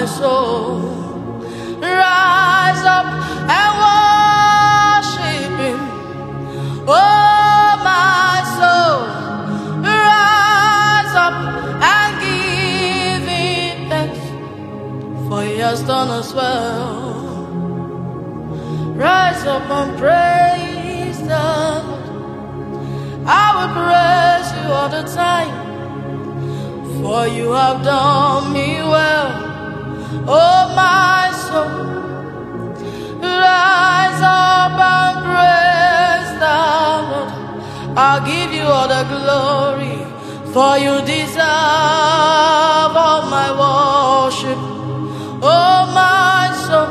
soul. Rise up and worship Him. Oh, my soul. Rise up and give Him thanks, for He has done us well. Rise up and praise the Lord. I will praise you all the time, for you have done me well. Oh, my soul, rise up and praise the Lord. I'll give you all the glory, for you deserve all my worship. Oh, my soul,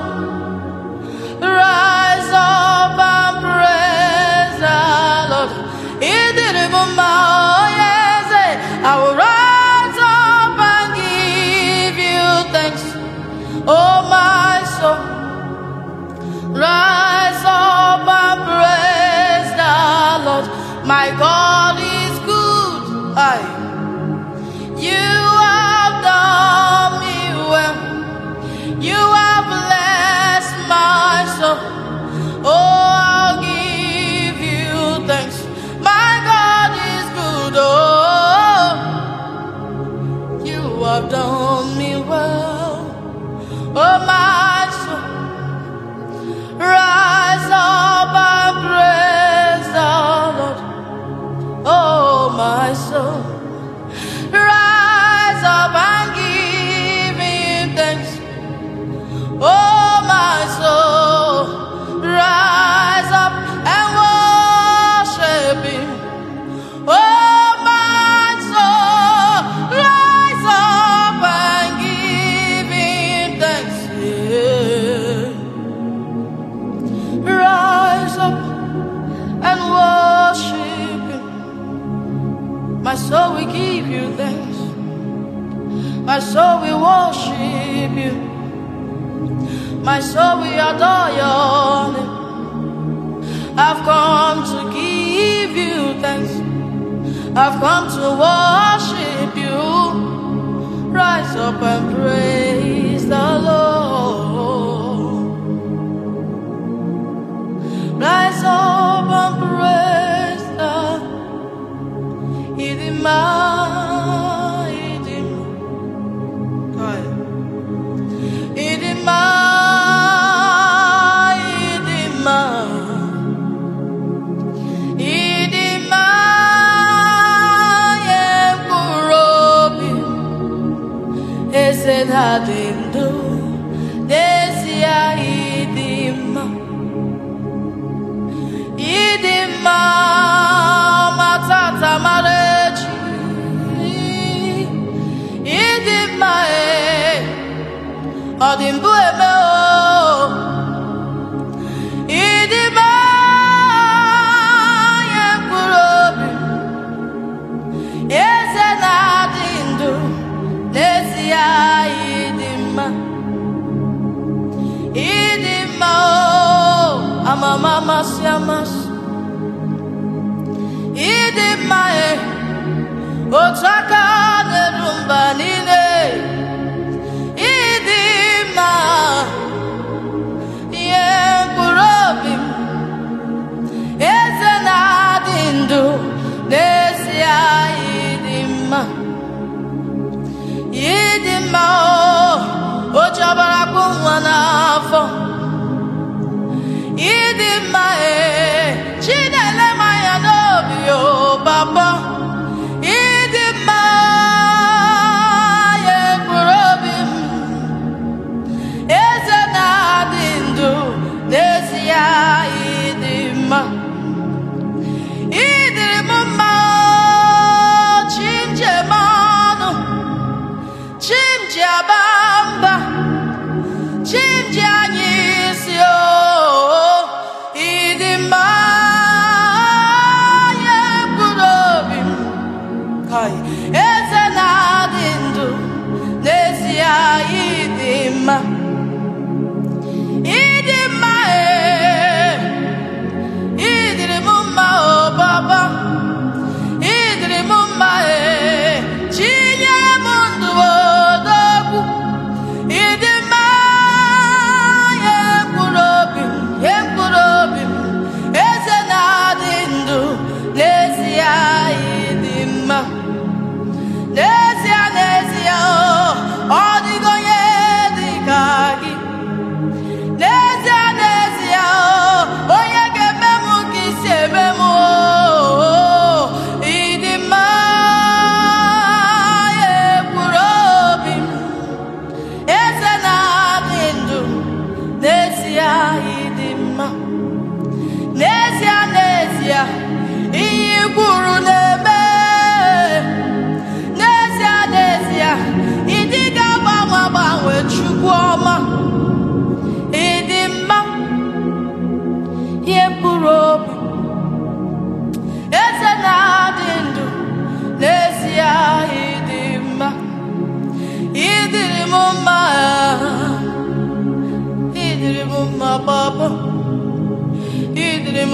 rise up and praise the Lord. He did it for my oh, yes, eh. I will rise up and give you thanks. Oh, my soul, rise up and praise the Lord. My God is good. Aye. You have done me well. You have blessed my soul. Oh, I'll give you thanks. My God is good. Oh, you have done me well. Oh, my soul. Rise up and praise the Lord. Oh, my soul. Rise up and give him thanks. Oh, my soul, rise up and worship Him. Oh, my soul, rise up and give Him thanks. Yeah. Rise up and worship Him. My soul will give you thanks. My soul will worship you. My soul will adore your name. I've come to give you thanks. I've come to worship you. Rise up and praise the Lord. Rise up and praise the Idima, Idima. Aye. Idima, Idima, Idima, Yekurobi, Ese Hadindo, Desia Idima, Idima, Matata Mareji, Idima, eh. ọ dị mbụ eme o ịdịba onye mkpụrụ obi eze na-adị ndụ n'ezie ịdị mma ịdị mma o amama amasị amasị ịdị mma e otu aka na-eru mba niile ịdị mma ihe mkpụrụ obi m eze na-adị ndụ n'ezie ịdị mma ịdị mma o o ji ọbara kpụ nwa n'afọ ịdị mma e chi na-ele m anya n'obi o papa ịdị mma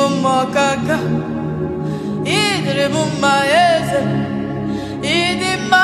mma ọkaka ịdịrị m mma eze ịdị mma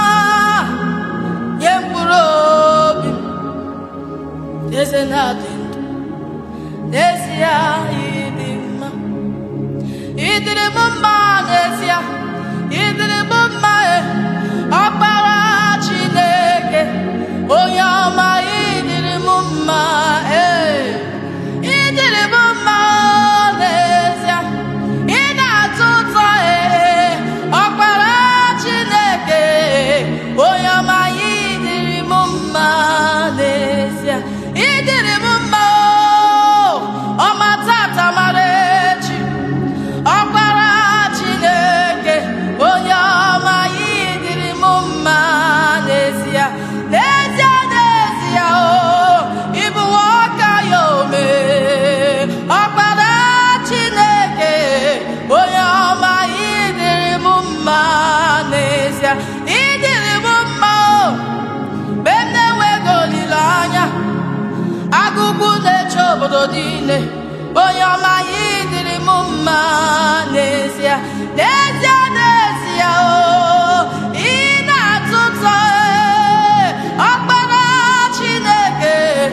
nye mkpụrụ obi m eze na-adị ndụ n'ezie ịdị mma ịdịrị m mma n'ezie ịdịrị m mma e ọkpara Chineke onye ọma ịdịrị m mma ee ịdịrị m mma n'ezie ị na-atụ ụtọ ee ọkpara Chineke onye ọma ịdịrị m mma n'ezie ịdịrị m mma o ọma tata mara echi ọkpara Chineke onye ọma ịdịrị m mma n'ezie n'ezie n'ezie o ịbụ nwoke ya ome ọkpara Chineke onye ọma ịdịrị m mma n'ezie ịdịrị m mma o mgbe m na-enweghị olileanya agụgụ na-eche obodo niile onye ọma ya ịdịrị m mma n'ezie n'ezie n'ezie o ị na-atụ ụtọ ee, ọkpara Chineke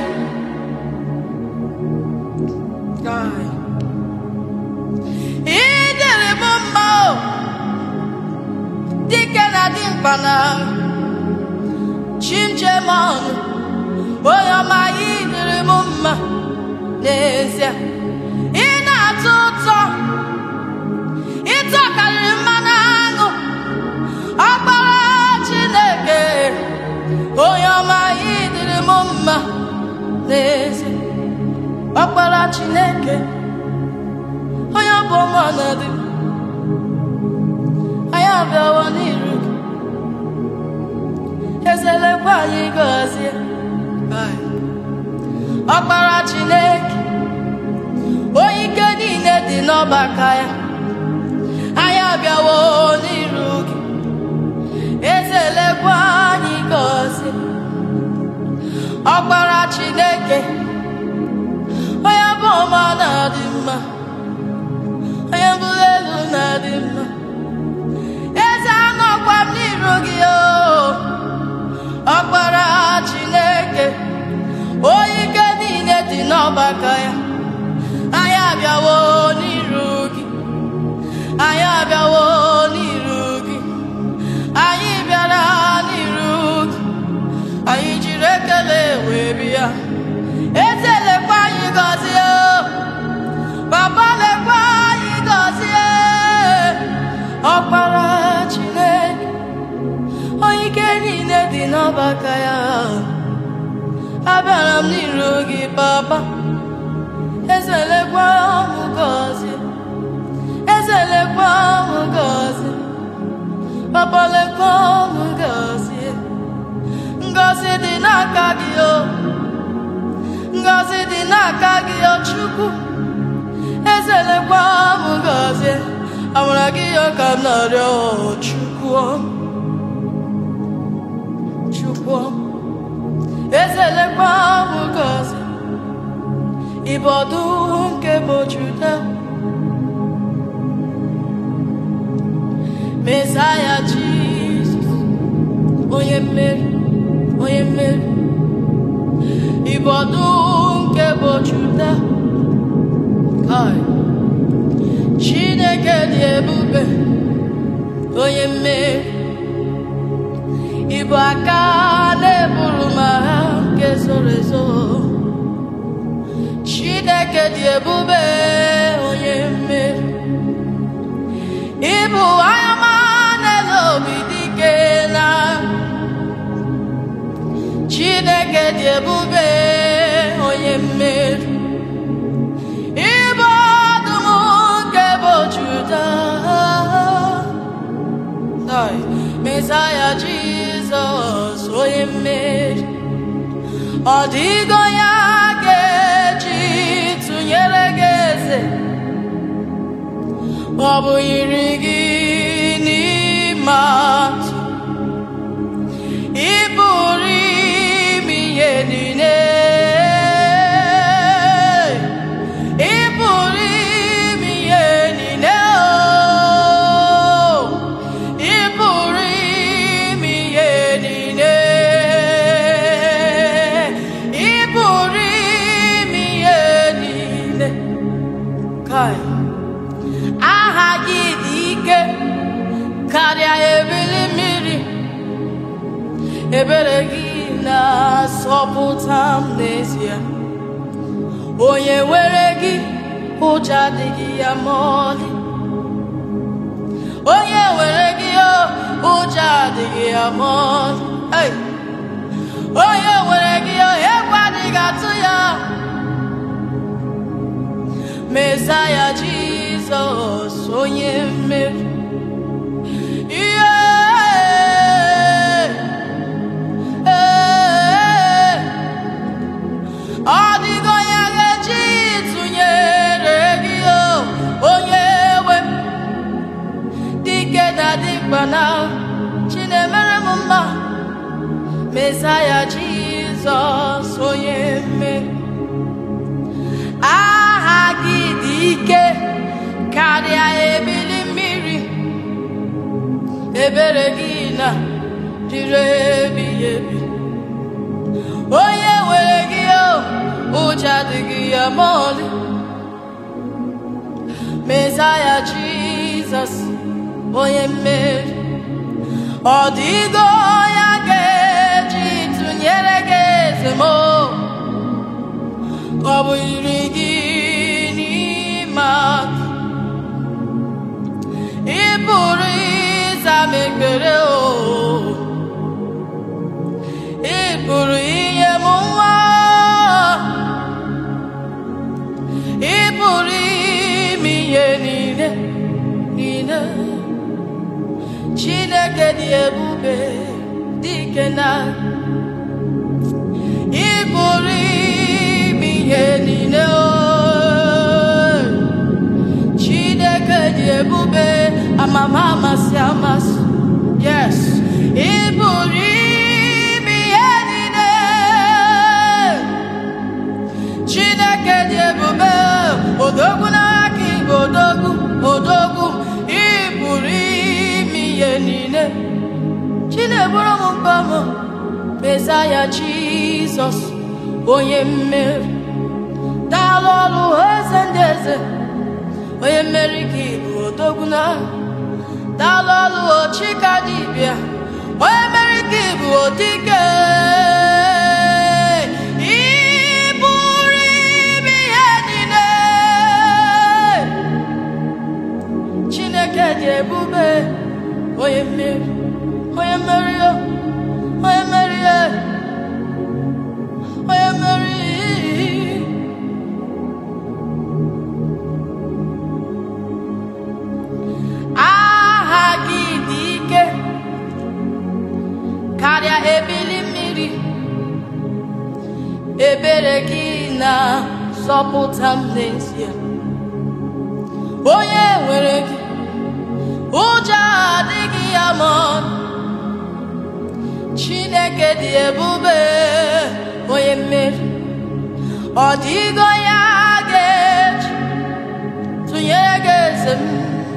Guy. ị dịrị m mma o dike na dimkpa na chimjemon onye ọma ị dịrị m mma n'ezie ị na-atọ ụtọ ịtọ karịrị mmanụ aṅụ ọkpara Chineke onye ọma ị dịrị m mma n'ezie ọkpara Chineke onye bụ ọma ọnọdụ anyị abịawo n'iru gị ezelekwa anyị gọzie ọkpara Chineke onye ike niile dị n'ọbaka ya anyị abịawo n'iru gị ezelekwa anyị gọzie ọkpara Chineke onye bụ ọma na-adị mma onye bụrụ elu na-adị mma eze anọkwa m n'iru gị o ọkpara Chineke onye ike niile dị n'ọgbakọ ya anyị abịawo n'iru gị anyị abịawo n'iru gị anyị bịara n'iru gị anyị jiri ekele wee bịa eze lekwa anyị gọzie papa lekwa anyị gọzie ọkpara Chineke onye ike niile dị n'ọgbakọ ya abịara m n'iru gị papa eze lekwa m gọzie eze lekwa m gọzie papa lekwa m gọzie ngọzi dị n'aka gị o ngọzi dị n'aka gị o Chukwu eze lekwa m gọzie amara gị ya ka m na-arịọ o Chukwu Chukwu eze lekwa m gọzie ịbụ ọdụm nke bụ Juda Mesaya Jizọs onye mmeri onye mmeri ịbụ ọdụm nke bụ Juda Kai. Chineke dị ebube onye mmeri ịbụ aka na-eburu m agha nke zoro ezo Chineke dị ebube onye mmeri ịbụ anyama na-ele obi dike na Chineke dị ebube onye mmeri ịbụ ọdụm nke bụ Juda Ai, Mesaya Jizọs onye mmeri ọ dịgo ya ga-eji tụnyere gị eze ọ bụ yiri gị n'ime atụ ị pụrụ ime ihe niile ị pụrụ ime ebere gị na-asọpụta m n'ezie onye nwere gị ụjọ adịghị ya ma ọlị onye nwere gị o, ụjọ adịghị ya ma ọlị Hey! onye nwere gị o, egwu adịghị atụ ya Mesaya Jizọs onye mmeri ihe ee ọ dịghị onye ga-eji tụnyere gị o onye nwe dike na dịkpa na chinemere m mma Mesaya Jizọs onye mmeri aha gị dị ike karịa ebili mmiri ebere gị na dịrị ebighị ebi onye nwere gị o ụjọ adịghị ya ma ọlị Mesaya Jizọs onye mmeri ọ dịgo ya ga-eji tụnyere gị eze m o. ọ bụ iri gị n'ime aka ị pụrụ ịza m ekpere o ị pụrụ inye m nwa ị pụrụ ime ihe niile niile Chineke dị ebube dị ike na ị pụrụ ime ihe niile o Chineke dị ebube amama amasị amasị yes ị pụrụ ime ihe niile Chineke dị ebube odogwu n'aka igbo odogwu odogwu ị pụrụ ime ihe niile Chineburu m mkpa m Mesaya Jizọs onye mmeri daalụ ọrụ eze ndị eze onye mmeri ka ịbụ odogwu na daalụ ọrụ ochika dibịa onye mmeri ka ịbụ odike Ị pụrụ ime ihe niile Chineke dị ebube onye mmeri onye mmeri o, onye mmeri e, onye mmeri aha gị dị ike karịa ebili mmiri ebere gị na-zọpụta m n'ezie onye nwere gị ụjọ adịghị ya ma ọlị. Chineke dị ebube onye mmeri ọ dịgo ya ga-eji tụnyere gị eze m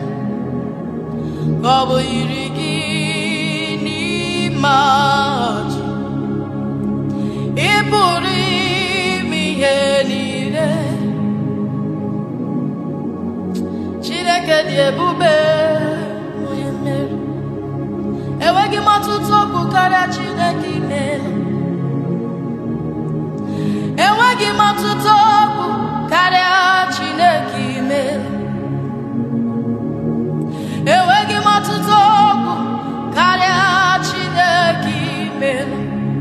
ka ọ bụ yiri gị n'ime ọchị ị pụrụ ime ihe niile Chineke dị ebube onye mmeri enweghị m ọtụtụ okwu karịa Chineke imeela enweghị m ọtụtụ okwu karịa Chineke imeela enweghị m ọtụtụ okwu karịa Chineke imeela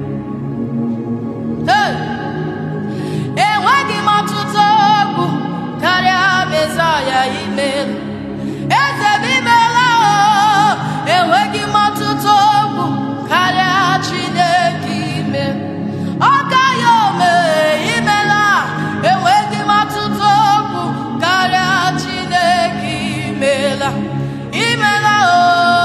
Hey! enweghị m ọtụtụ okwu karịa Mesaya imeela eze m imeela o enweghị m ọtụtụ okwu karịa Chineke ime ọka ya ome imela enweghị m ọtụtụ okwu karịa Chineke imela imela o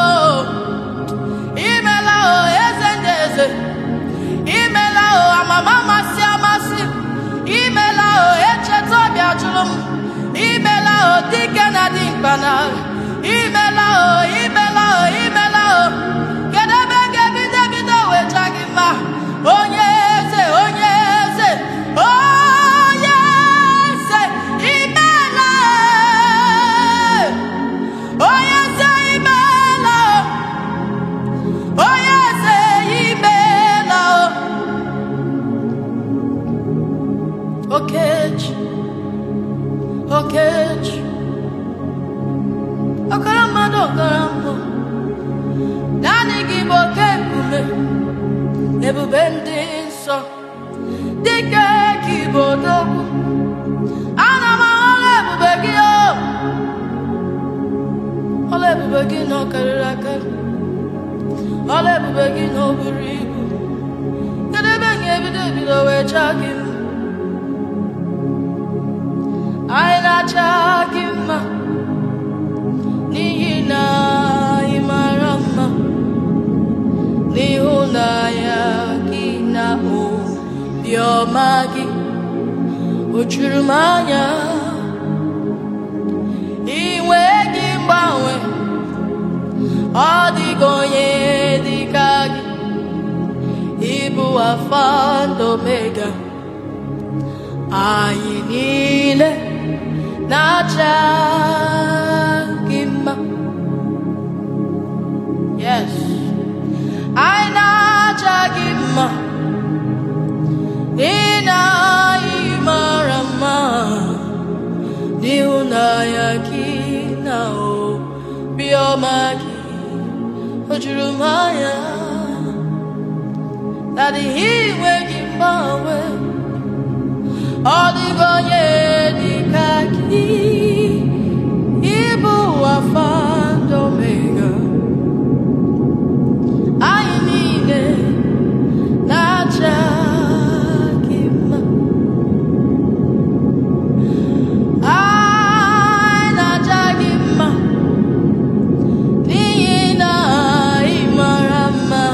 imela o eze ndị eze imela o amama amasị amasị imela o echeta ọbịa jụrụ m imela o dike na dị mkpa na imela o imela o imela o kedu ebe m ga-ebido ebido wecha gị mma onye eze onye eze onye eze imela onye eze imela onye eze imela ebube ndị nsọ dịka kibodogwu ana m ahụla ebube gị o ọla ebube gị na ọ karịrị akarị ọla ebube gị na o buru ibu kedu ebe m ga-ebido ebido wee chaa gị mma anyị na-acha gị mma n'ihi na ị mara mma n'ịhụnanya gị na obiọma gị o juru m anya inwe gị mgbanwe ọ dịghị onye dịka gị ịbụ afa na omega anyị niile na-acha gị mma yes anyị na-acha gị mma n'ihi na anyị mara mma n'ịhụnanya gị na obiọma gị o juru m anya na dịghị inwe gị mgbanwe ọ dịghị onye dịka gị ịbụ afa na omega anyị niile na-acha gị mma anyị na-acha gị mma n'ihi na ị mara mma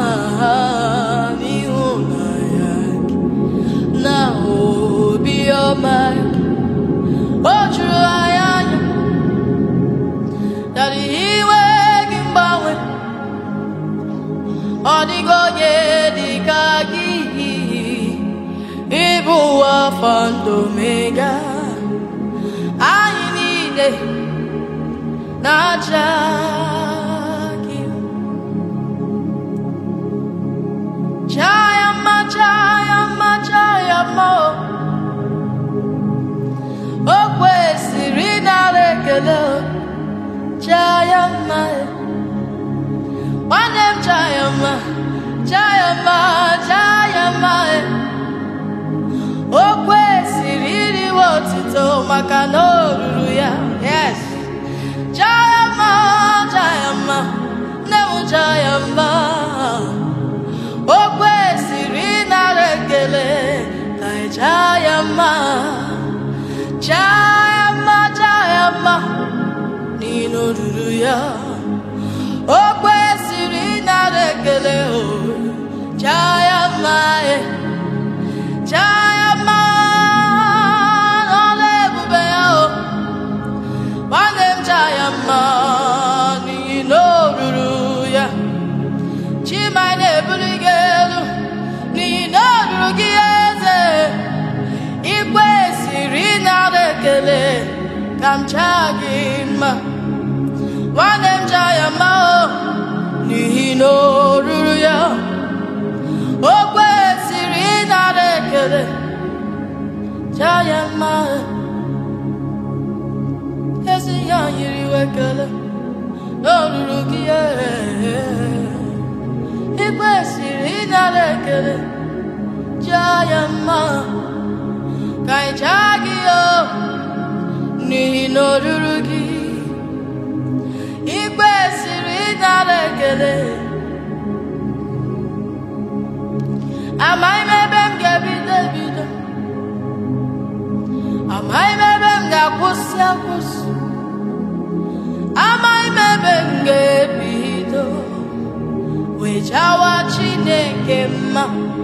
n'ịhụnanya gị na obiọma gị o juru anyị anya dari iwe gị mgbanwe ọ dịghị onye dị ka gị ịbụ afọ ndụ mega anyị niile na-acha gị chaya mma chaya mma chaya mma o o kwesịrị ịnara ekele o chaya mma e. nwanne m chaya mma chaya mma chaya mma e. o kwesịrị iriwe otito maka na o ruru ya yes chaya mma chaya mma nne m chaya mma o kwesịrị ịnara ekele ka ị chaya mma chaya mma chaya mma n'ihi na o ruru ya o kwesịrị ịnara ekele o chaya mma e chaya mma n'ọla ebube ya o nwanne m chaya mma n'ihi na o ruru ya chima na-ebuli gị elu n'ihi na o ruru gị eze ị kwesịrị ịnara ekele ka m chaa gị mma nwanne m chaya mma o n'ihi na o ruru ya o kwesịrị ịnara ekele chaya mma ezi ya nyiri iwe ekele na o ruru gị ị kwesịrị ịnara ekele chaya mma ka ị chaa gị o n'ihi na o ruru gị ị kwesịrị ịnara ekele amaghị m ebe m ga-ebido ebido amaghị m ebe m ga-akwụsị akwụsị amaghị m ebe m ga-ebido wee jawa Chineke mma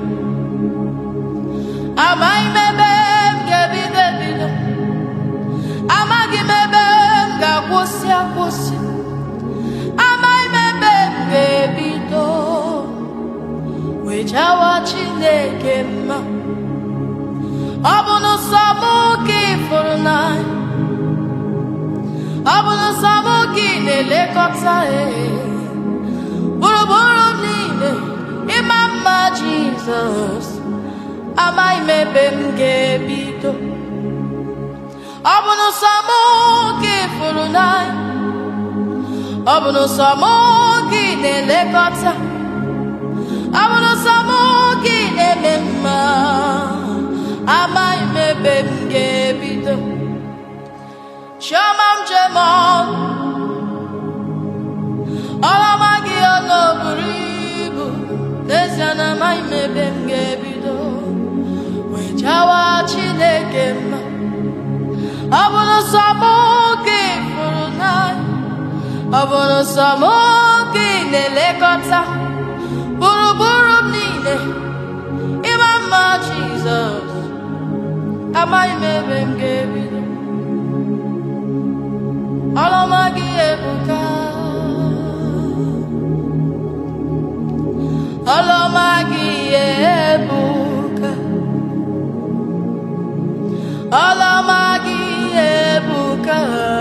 amaghị m ebe m ga-ebido ebido amaghị m ebe m ga-akwụsị akwụsị amaghị m ebe m ga-ebido wee jawa Chineke mma ọ bụ n'ụsọ mụ ka ị fụrụ n'anya ọ bụ n'ụsọ mụ ka ị na-elekọta ya gburugburu m niile ịma mma Jizọs amaghị m ebe m ga-ebido ọ bụ n'ụsọ mụ ka ị fụrụ n'anya ọ bụ n'ụsọ mụ ka ị na-elekọta ọ bụ n'ụsọ mụ amaghị m ebe m ga-ebido wee jawa Chineke mma ọ bụrụ sọ mụ ka ị fụrụ n'anya ọ bụrụ sọ mụ ka ị na-elekọta gburugburu m niile ịma mma Jizọs amaghị m ebe m ga-ebido ọlọma gị ebuka ọlọma gị ebuka ọlọma gị ebuka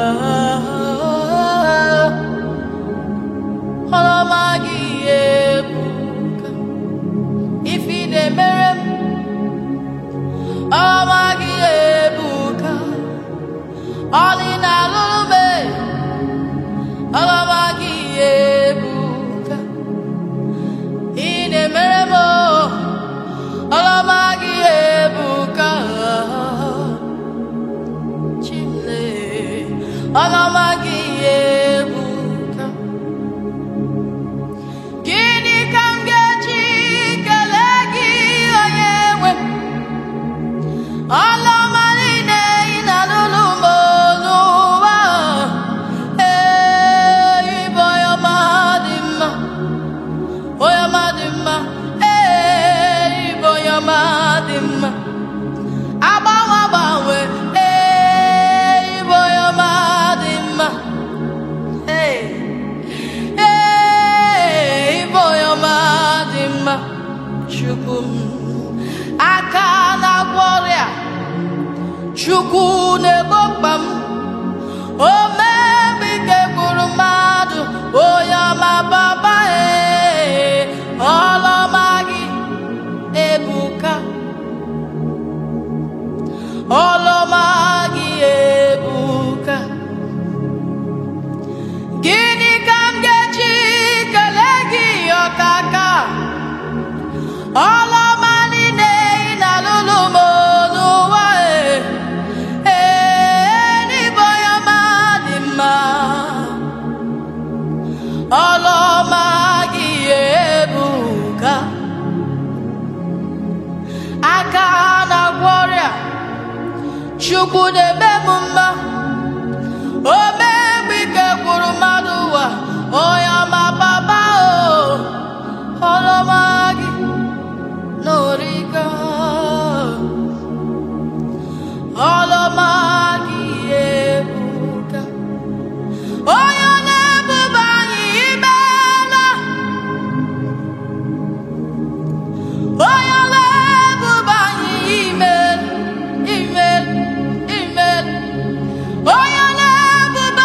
ọlọma gị ebuka ife ị na-emere m ọlọma gị ebuka ọlị na-alụrụ m ọlọma gị ebuka ị na-emere m ọlọma gị ebuka chimle ọlọma gị ebuka gịnị ka m ga-eji kelee gị onye nwe m ọlọma niile ị na-alụrụ m n'ụwa ee ịbụ onye ọma dị mma onye ọma dị mma ee ịbụ onye ọma dị mma agbanwe agbanwe ee ịbụ onye ọma dị mma ee ee ịbụ onye ọma dị mma chukwu m aka na-agwọ ọrịa chukwu na-egbo mkpa m omemgbe ike gburu mmadụ onye ọma baba ee ọlọma gị ebuka ọlọma gị ebuka gịnị ka m ga-eji kelee gị ọkaka ọlọma niile ị na-alụlụ m n'ụwa ee ee n'ịbụ onye ọma dị mma ọlọma gị ebuka aka na-agwọ ọrịa chukwu na-eme m mma omegbe ike gwụrụ mmadụ ụwa onye ọma baba o ọlọma gị n'origa ọlọma gị ebuka onye na-ebube anyị imeela onye na-ebube anyị imel imel imel onye na-ebube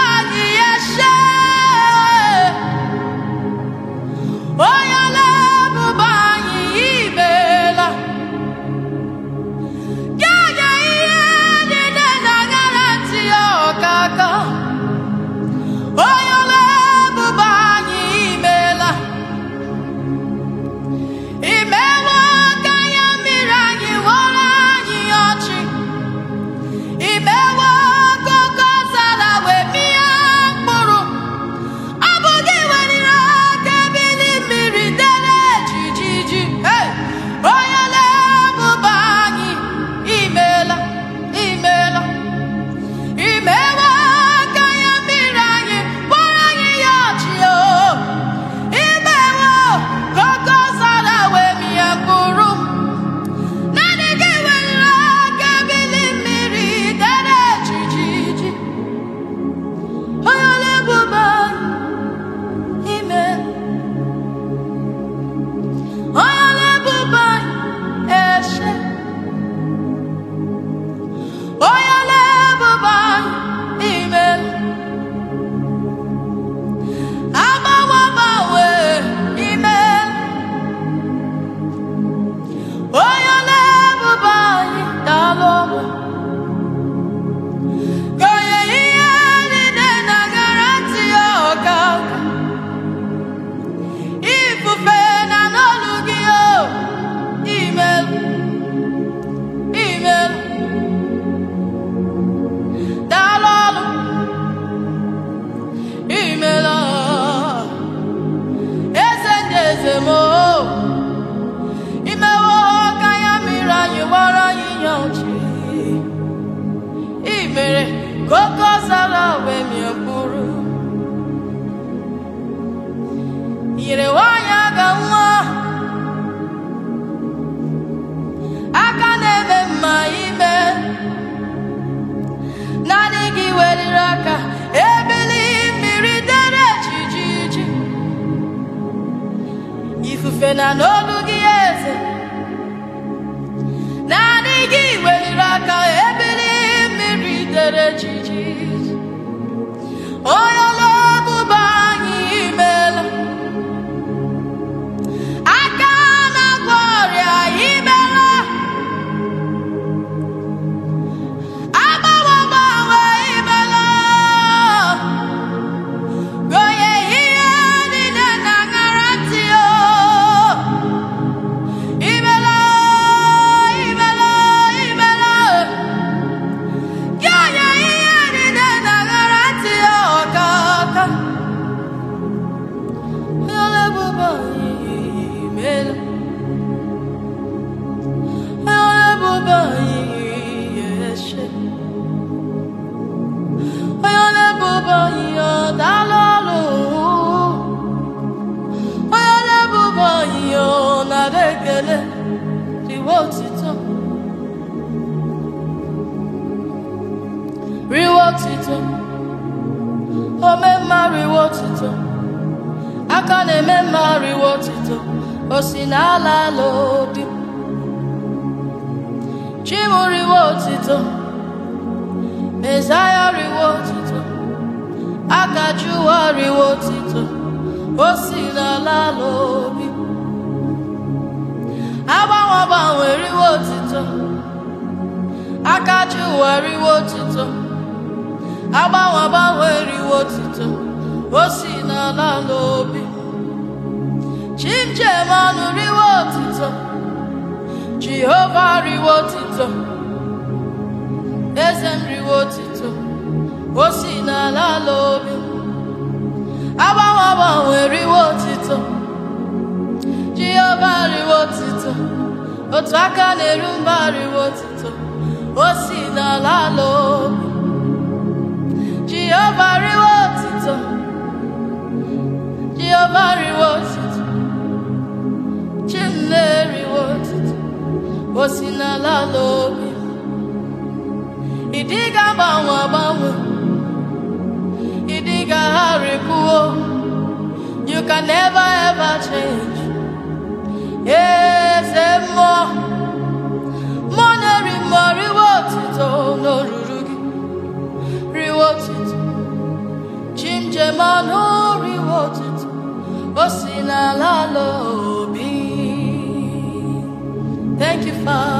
riwe otito riwe otito ome mma riwe otito aka na-eme mma riwe otito o si n'ala ala obi chimu riwe otito mezaya riwe otito aka jụwa riwe otito o si n'ala ala obi agbanwe agbanwe riwe otito aka jụwa riwe otito agbanwe agbanwe riwe otito o si n'ala ala obi chimjem ọnụ riwe otito jehova riwe otito eze m riwe otito o si n'ala ala obi agbanwe agbanwe riwe otito jehova riwe otito otu aka na-eru mba riwe otito o si n'ala ala obi jehova riwe otito jehova riwe otito chimle riwe otito o si n'ala ala obi ịdị ga-agbanwe agbanwe ịdị ga-agharịpụo you can never ever change eze mmụọ mmụọ na-eri mmụọ riwe otito n'oruru gị riwe otito chimjem ọnụ riwe otito o si n'ala ala obi thank you father